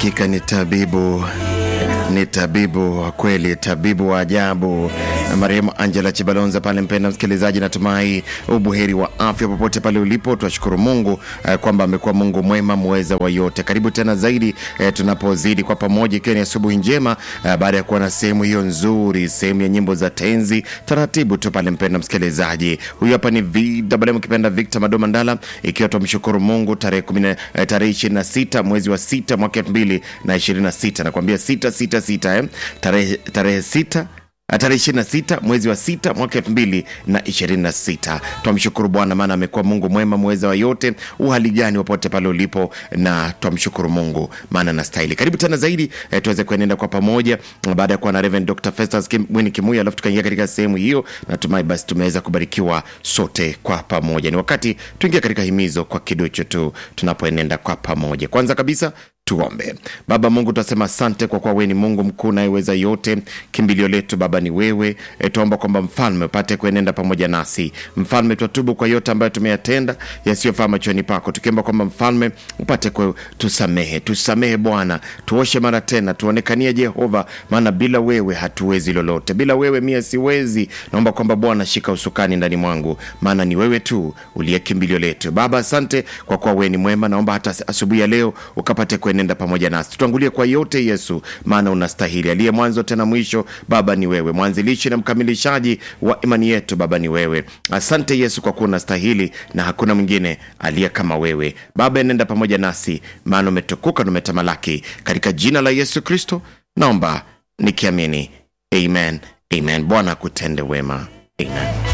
Hakika ni tabibu, ni tabibu wa kweli, tabibu wa ajabu. Marehemu Angela Chibalonza pale. Mpenda msikilizaji, natumai ubuheri wa afya popote pale ulipo. Twashukuru Mungu eh, kwamba amekuwa Mungu mwema muweza wa yote. Karibu tena zaidi eh, tunapozidi kwa pamoja, ikiwa ni asubuhi njema eh, baada ya kuwa na sehemu hiyo nzuri, sehemu ya nyimbo za tenzi taratibu tu pale. Mpenda msikilizaji, huyu hapa ni VMM kipenda Victor Madoma Ndala, ikiwa tumshukuru Mungu tarehe kumi na- eh, tarehe 26 mwezi wa sita mwaka 2026 nakwambia sita sita sita eh, tarehe tarehe sita tarehe 26 mwezi wa sita mwaka 2026. Twamshukuru Bwana maana amekuwa Mungu mwema mweza wa yote. Uhali gani popote pale ulipo, na twamshukuru Mungu maana anastahili. Karibu tena zaidi eh, tuweze kuenenda kwa pamoja baada ya kuwa na Reverend Dr. Festus Kim, Mwini Kimuya, alafu tukaingia katika sehemu hiyo. Natumai basi tumeweza kubarikiwa sote kwa pamoja. Ni wakati tuingia katika himizo kwa kiduchu tu tunapoenenda kwa pamoja. Kwanza kabisa Tuombe. Baba Mungu, tunasema asante kwa kuwa wewe ni Mungu mkuu nayeweza yote. Kimbilio letu Baba ni wewe. E, tuomba kwamba mfalme upate kuenenda pamoja nasi. Mfalme, twatubu kwa yote ambayo tumeyatenda yasiyofaa machoni pako, tukiomba kwamba mfalme upate ku tusamehe, tusamehe Bwana, tuoshe mara tena, tuonekanie Jehova, maana bila wewe hatuwezi lolote, bila wewe mie siwezi. Naomba kwamba Bwana shika usukani ndani mwangu, maana ni wewe tu uliye kimbilio letu. Baba, asante kwa kuwa wewe ni mwema. Naomba hata asubuhi ya leo ukapate kuenenda pamoja nasi, tutangulie kwa yote Yesu, maana unastahili. Aliye mwanzo tena mwisho, Baba ni wewe, mwanzilishi na mkamilishaji wa imani yetu, Baba ni wewe. Asante Yesu kwa kuwa unastahili na hakuna mwingine aliye kama wewe. Baba, enenda pamoja nasi, maana umetukuka na umetamalaki. Katika jina la Yesu Kristo naomba nikiamini, amen, amen. Bwana akutende wema, amen.